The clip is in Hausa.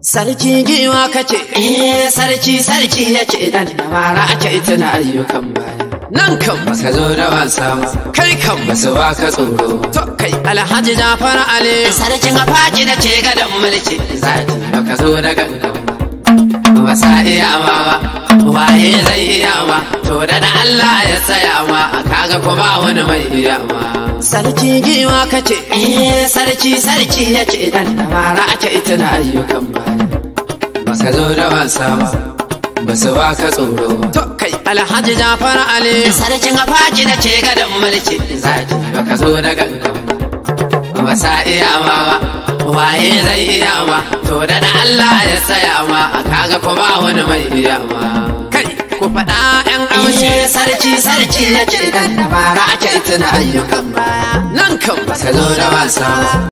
Sarki giwa kace, eh sarki sarki ya ce dan dabara ake tuna ayyukan baya. Nan kan ba ka zo da wasa ba, kai kan ba su ba ka tsoro. To kai Alhaji Jafar Ali, sarkin afaji da ke gadon mulki, zaki ba ka zo da gangan. Ba sa iya ba ba, waye zai iya ba, to da da Allah ya tsaya ma, kaga ko ba wani mai iya ba. Sarki giwa kace, eh sarki sarki ya ce dan dabara ake tuna ayyukan baya. Ba ka zo da wasa ba, ba su ba ka tsoro. To kai Alhaji Jafar Ali, sarkin afaji da ke gadon mulki, zaki ba ka zo da gangan. Ba sa iya ba ba, waye zai iya ba, to da da Allah ya tsaya ma, kaga ko ba wani mai iya ba. Kai ku faɗa ‘yan amshi. sarki sarki ya ce dan dabara ake tuna ayyukan baya. Nan kan ba ka zo da wasa.